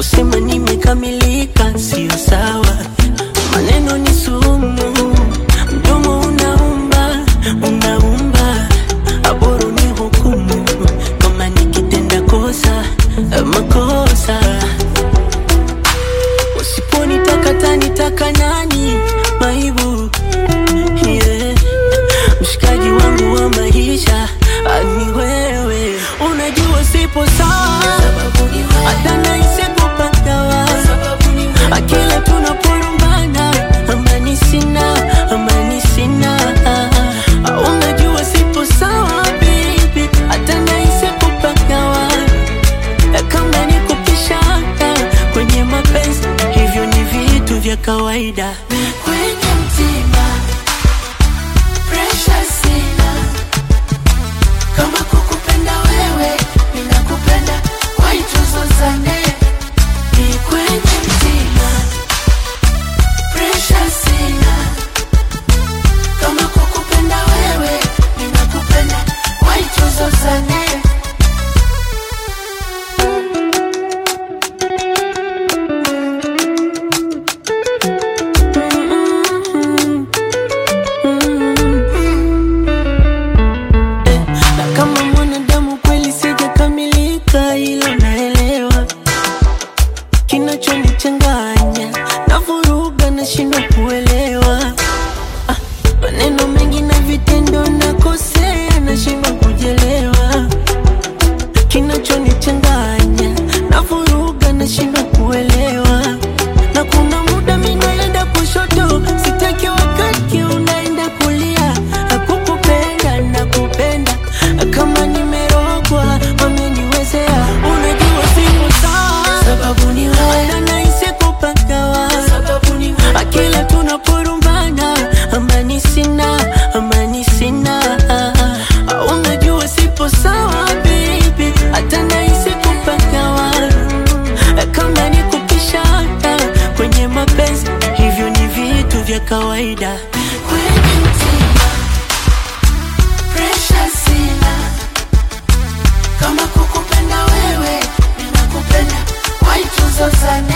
kusema nimekamilika sio sawa. Maneno ni sumu, mdomo unaumba, unaumba, aboro ni hukumu kama nikitenda kosa makosa. Usiponitaka tanitaka nani? Maibu yeah. Mshikaji wangu wa maisha ani wewe, unajua sipo sawa, hata nahisi kupagawa akila tunaporumbana, amani sina, amani sina. Unajua sipo sawa baby, hata nahisi kupagawa kama ni kupishana kwenye mapenzi, hivyo ni vitu vya kawaida. Kwenye mtima pressure sina, kama kukupenda wewe ninakupenda, why tuzozane? Ni kwenye mtima pressure sina, kama kukupenda wewe ninakupenda, why tuzozane? na kama mwanadamu kweli sijakamilika, ilo naelewa. Kinachonichanganya na vuruga, nashindwa kuelewa Ah, maneno mengi na vitendo, nakosea, nashindwa kujelewa. Kinachonichanganya na vuruga, nashindwa kuelewa. Na kuna muda mimi naenda kushoto, sitaki wakati unaenda kulia. Hakukupenda na kupenda kama nimerogwa, wameniwezea. Unajua sipo sawa, Sababu ni wewe, hata nahisi kupagawa sababu ni wewe, akila tunaporumbana, amani sina, amani sina. Unajua sipo sawa baby, hata nahisi kupagawa kama ni kupishana kwenye mapenzi, hivyo ni vitu vya kawaida. kwenye mtima pressure sina, kama kukupenda wewe ninakupenda, why tuzozane?